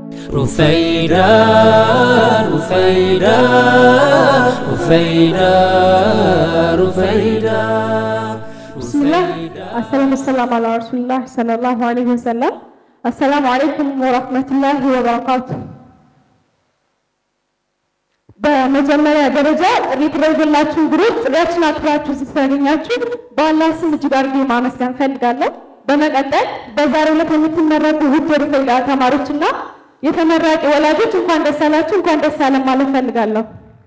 ሩፈይዳ ሩፈይዳ ሩፈይዳ ሩፈይዳ ብስሚላህ አሰላሙ ሰላም አላ ረሱሊላህ ሰለላሁ ዐለይሂ ወሰለም። አሰላሙ አለይኩም ወረህመቱላሂ ወበረካቱ። በመጀመሪያ ደረጃ ጥሪ የተደረገላችሁ እንግዶች ጥሪያችን አክብራችሁ ስተገኛችሁ በአላህ ስም እጅግ አድርጌ ማመስገን እፈልጋለሁ። በመቀጠል በዛሬው ዕለት የምትመረቁ ውድ የሩፈይዳ ተማሪዎችና የተመራቂ ወላጆች እንኳን ደስ አላችሁ፣ እንኳን ደስ አለን ማለት እፈልጋለሁ።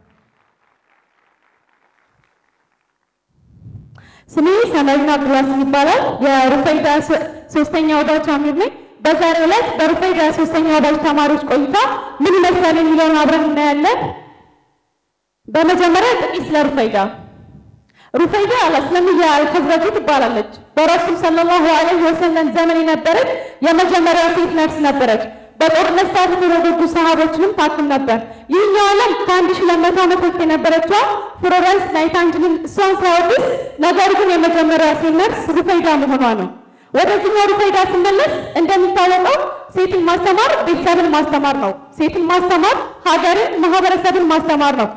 ስሜ ሰመሪና አብዱልዋሲም ይባላል። የሩፈይዳ ሶስተኛ ወዳጅ አሚር ነኝ። በዛሬው ዕለት በሩፈይዳ ሶስተኛ ወዳጅ ተማሪዎች ቆይታ ምን ይመስላል የሚለውን አብረን እናያለን። በመጀመሪያ ጥቂት ስለ ሩፈይዳ። ሩፈይዳ አልአስለሚያ አልከዝረጂ ትባላለች። በረሱል ሰለላሁ ዐለይሂ ወሰለም ዘመን የነበረች የመጀመሪያ ሴት ነርስ ነበረች። በጦርነት ሰዓት የተወገዱ ሰሃቦችንም ታክም ነበር። ይህኛው ዓለም ከአንድ ሺህ ሁለት መቶ ዓመት በፊት የነበረችዋ ፍሎረንስ ናይታንጅልን እሷን ሳያወድስ ነገር ግን የመጀመሪያ ሴት ነርስ ሩፈይዳ መሆኗ ነው። ወደዚህኛው ሩፈይዳ ስመለስ እንደሚታወቀው ሴትን ማስተማር ቤተሰብን ማስተማር ነው። ሴትን ማስተማር ሀገርን፣ ማህበረሰብን ማስተማር ነው።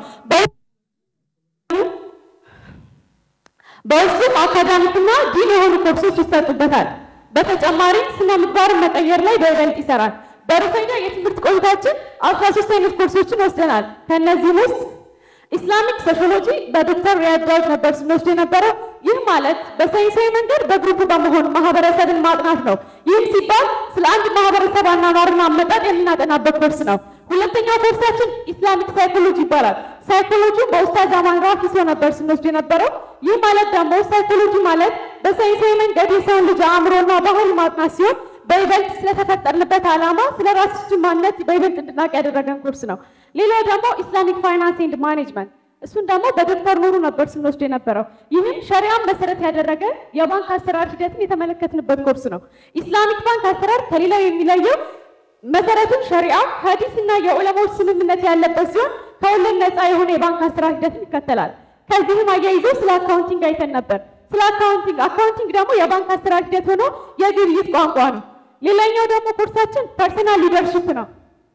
በውስጡም አካዳሚክና ዲን የሆኑ ኮርሶች ይሰጡበታል። በተጨማሪም ስነ ምግባርን መቀየር ላይ በይበልጥ ይሰራል። በሩፈይዳ የትምህርት ቆይታችን አስራ ሶስት አይነት ኮርሶችን ወስደናል። ከእነዚህም ውስጥ ኢስላሚክ ሶሺዮሎጂ በዶክተር ሪያድ ዳውድ ነበር ስንወስድ የነበረው። ይህ ማለት በሳይንሳዊ መንገድ በግሩፕ በመሆን ማህበረሰብን ማጥናት ነው። ይህም ሲባል ስለ አንድ ማህበረሰብ አኗኗርና አመጣጥ የምናጠናበት ኮርስ ነው። ሁለተኛው ኮርሳችን ኢስላሚክ ሳይኮሎጂ ይባላል። ሳይኮሎጂን በኡስታዝ አማን ራፊ ሰው ነበር ስንወስድ የነበረው። ይህ ማለት ደግሞ ሳይኮሎጂ ማለት በሳይንሳዊ መንገድ የሰውን ልጅ አእምሮና ባህል ማጥናት ሲሆን በይበልጥ ስለተፈጠርንበት ዓላማ ስለ ራሳችን ማንነት በይበልጥ እንድናቅ ያደረገን ኮርስ ነው። ሌላው ደግሞ ኢስላሚክ ፋይናንስ ኤንድ ማኔጅመንት እሱን ደግሞ በዶክተር ኑሩ ነበር ስንወስድ የነበረው። ይህም ሸሪያን መሰረት ያደረገ የባንክ አሰራር ሂደትን የተመለከትንበት ኮርስ ነው። ኢስላሚክ ባንክ አሰራር ከሌላው የሚለየው መሰረቱን ሸሪዓ፣ ሀዲስ እና የዑለማዎች ስምምነት ያለበት ሲሆን ከወለድ ነፃ የሆነ የባንክ አሰራር ሂደትን ይከተላል። ከዚህም አያይዞ ስለ አካውንቲንግ አይተን ነበር። ስለ አካውንቲንግ አካውንቲንግ ደግሞ የባንክ አሰራር ሂደት ሆኖ የግብይት ቋንቋ ነው። ሌላኛው ደግሞ ኮርሳችን ፐርሰናል ሊደርሽፕ ነው።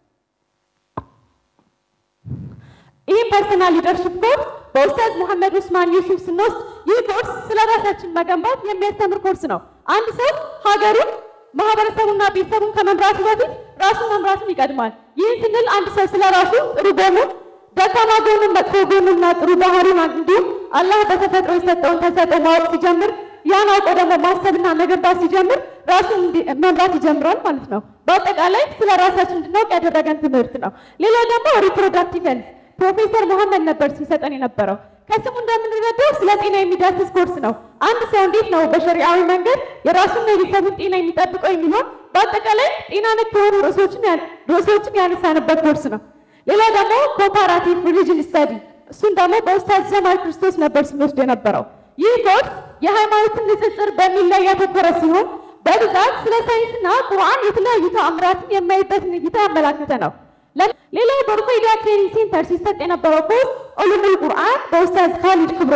ይህም ፐርሰናል ሊደርሽፕ ኮርስ በኡስታዝ መሐመድ ኡስማን ዩሱፍ ስንወስድ ይህ ኮርስ ስለ ራሳችን መገንባት የሚያስተምር ኮርስ ነው። አንድ ሰው ሀገሩን ማህበረሰቡና ቤተሰቡን ከመምራቱ በፊት ራሱን መምራቱን ይቀድማል። ይህን ስንል አንድ ሰው ስለ ራሱ ጥሩ ጎኑን፣ ደካማ ጎኑን፣ መጥፎ ጎኑና ጥሩ ባህሪን እንዲሁም አላህ በተፈጥሮ የሰጠውን ተሰጥኦ ማወቅ ሲጀምር ያን አውቆ ደግሞ ማሰብና መገንባት ሲጀምር ራሱን መምራት ይጀምራል ማለት ነው። በአጠቃላይ ስለ ራሳችን እንድናውቅ ያደረገን ትምህርት ነው። ሌላው ደግሞ ሪፕሮዳክቲቭ ሄልዝ ፕሮፌሰር መሐመድ ነበር ሲሰጠን የነበረው። ከስሙ እንደምንረዳው ስለ ጤና የሚዳስስ ኮርስ ነው። አንድ ሰው እንዴት ነው በሸሪዓዊ መንገድ የራሱን የቤተሰቡን ጤና የሚጠብቀው የሚሆን በአጠቃላይ ጤና ነክ የሆኑ ርዕሶችን ያነሳንበት ኮርስ ነው። ሌላው ደግሞ ኮምፓራቲቭ ሪሊጅን ስተዲ እሱን ደግሞ በኡስታዝ ጀማል ክርስቶስ ነበር ስንወስድ የነበረው። ይህ ኮርስ የሃይማኖትን ንጽጽር በሚል ላይ ያተኮረ ሲሆን በብዛት ስለ ሳይንስና ቁርአን የተለያዩ ተአምራትን የማይበትን እይታ ያመላከተ ነው። ሌላው በሩፈይዳ ትሬኒንግ ሴንተር ሲሰጥ የነበረው ኮርስ ዑሉሙል ቁርአን በኡስታዝ ካሊድ ክብሮ።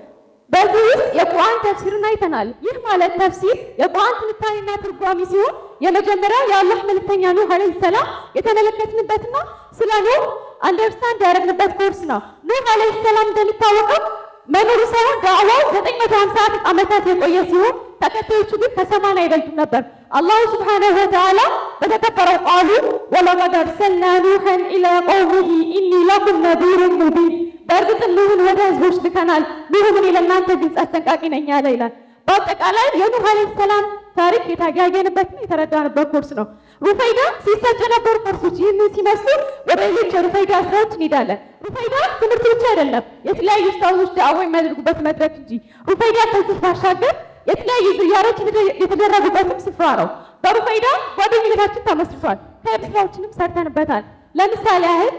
በዚህ ውስጥ የቁርአን ተፍሲርን አይተናል። ይህ ማለት ተፍሲር የቁርአን ትንታኔና ትርጓሚ ሲሆን የመጀመሪያው የአላህ መልእክተኛ ኑህ አለይሂ ሰላም የተመለከትንበትና ስለ ኑህ አንደርስታንድ ያደረግንበት ኮርስ ነው። ኑህ አለይሂ ሰላም እንደሚታወቀው መኖሩ ሳይሆን ዳዕዋው 950 ዓመታት የቆየ ሲሆን ተከታዮቹ ግን ከሰማንያ አይበልጡም ነበር። አላሁ ስብሓነሁ ወተዓላ በተከበረው ቃሉ ወለቀድ አርሰልና ኑሐን ኢላ ቀውሚሂ ኢኒ ለኩም ነዚሩን ሙቢን፣ በእርግጥም ኑህን ወደ ህዝቦች ልከናል፣ ኑህ እኔ ለእናንተ ግልጽ አስጠንቃቂ ነኝ አለ ይላል። በአጠቃላይ የኑህ ዓለይሂ ሰላም ታሪክ የታያየንበትና የተረዳንበት ኮርስ ነው። ሩፈይዳ ሲሰጡ የነበሩ ኮርሶች ይህንን ሲመስሉ ወደ ሌሎች የሩፈይዳ ስራዎች እንሄዳለን። ሩፈይዳ ትምህርት ብቻ አይደለም፣ የተለያዩ ስታዞች ዳዕዋ የሚያደርጉበት መድረክ እንጂ ሩፈይዳ ከዚህ ባሻገር የተለያዩ ዝያሮች የተደረጉበትም ስፍራ ነው። በሩፈይዳ ጓደኝነታችን ተመስርቷል። ከየብ ስራዎችንም ሰርተንበታል። ለምሳሌ ያህል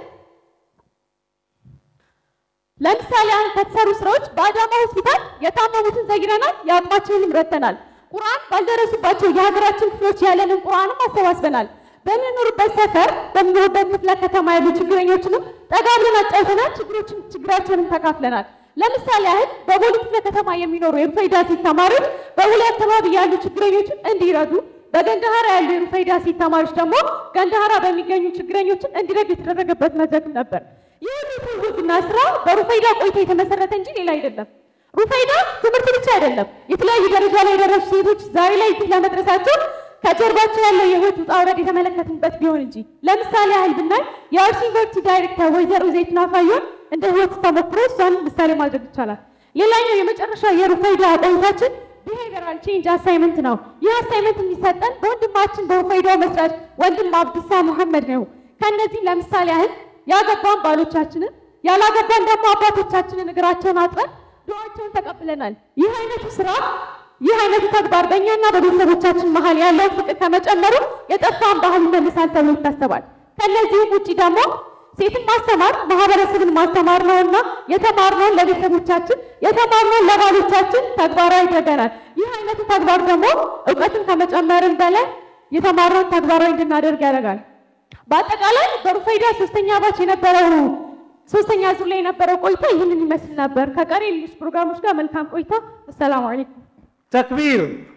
ለምሳሌ ያህል ከተሰሩ ስራዎች በአዳማ ሆስፒታል የታመሙትን ዘይረናል፣ የአቅማችንንም ረድተናል። ቁርአን ባልደረሱባቸው የሀገራችን ክፍሎች ያለንን ቁርአንም አሰባስበናል። በምንኖርበት ሰፈር በምንኖርበት ክፍለ ከተማ ያሉ ችግረኞችንም ጠጋ ብለን አጫውተናል። ችግሮችን ችግራቸውንም ተካፍለናል። ለምሳሌ ያህል በቦሌ ክፍለ ከተማ የሚኖሩ የሩፈይዳ ሴት ተማሪዎች በቦሌ አካባቢ ያሉ ችግረኞችን እንዲረዱ በገንዳሃራ ያሉ የሩፈይዳ ሴት ተማሪዎች ደግሞ ገንዳሃራ በሚገኙ ችግረኞችን እንዲረዱ የተደረገበት መድረክ ነበር። ይህ ትውውቅና ስራ በሩፈይዳ ቆይታ የተመሰረተ እንጂ ሌላ አይደለም። ሩፈይዳ ትምህርት ብቻ አይደለም። የተለያዩ ደረጃ ላይ የደረሱ ሴቶች ዛሬ ላይ እዚህ ለመድረሳቸው ከጀርባቸው ያለው የህይወት ውጣ ውረድ የተመለከትንበት ቢሆን እንጂ ለምሳሌ ያህል ብናይ የአርሲ ዩኒቨርሲቲ ዳይሬክተር ወይዘሮ ዘይቱና ፋዮን እንደ ህይወት ተሞክሮ እሷን ምሳሌ ማድረግ ይቻላል። ሌላኛው የመጨረሻ የሩፈይዳ ቆይታችን ቢሄቪራል ቼንጅ አሳይመንት ነው። ይህ አሳይመንት የሚሰጠን በወንድማችን በሩፈይዳው መስራች ወንድም አብድሳ መሐመድ ነው። ከእነዚህ ለምሳሌ ያህል ያገባን ባሎቻችንን ያላገባን ደግሞ አባቶቻችንን እግራቸውን አጥበን ዱዓቸውን ተቀብለናል። ይህ አይነቱ ስራ ይህ አይነቱ ተግባር በእኛና በቤተሰቦቻችን መሀል ያለውን ፍቅር ከመጨመሩ የጠፋን ባህል ይመልሳል ተብሎ ይታሰባል። ከእነዚህም ውጭ ደግሞ ሴትን ማስተማር ማህበረሰብን ማስተማር ነውና የተማርነውን ለቤተሰቦቻችን የተማርነውን ለባሎቻችን ተግባራዊ አድርገናል። ይህ አይነቱ ተግባር ደግሞ እውቀትን ከመጨመርን በላይ የተማርነውን ተግባራዊ እንድናደርግ ያደርጋል። በአጠቃላይ በሩፈይዳ ሶስተኛ ባች የነበረው ሶስተኛ ዙር ላይ የነበረው ቆይታ ይህንን ይመስል ነበር። ከቀሪ ሌሎች ፕሮግራሞች ጋር መልካም ቆይታ። አሰላሙ አለይኩም። ተክቢር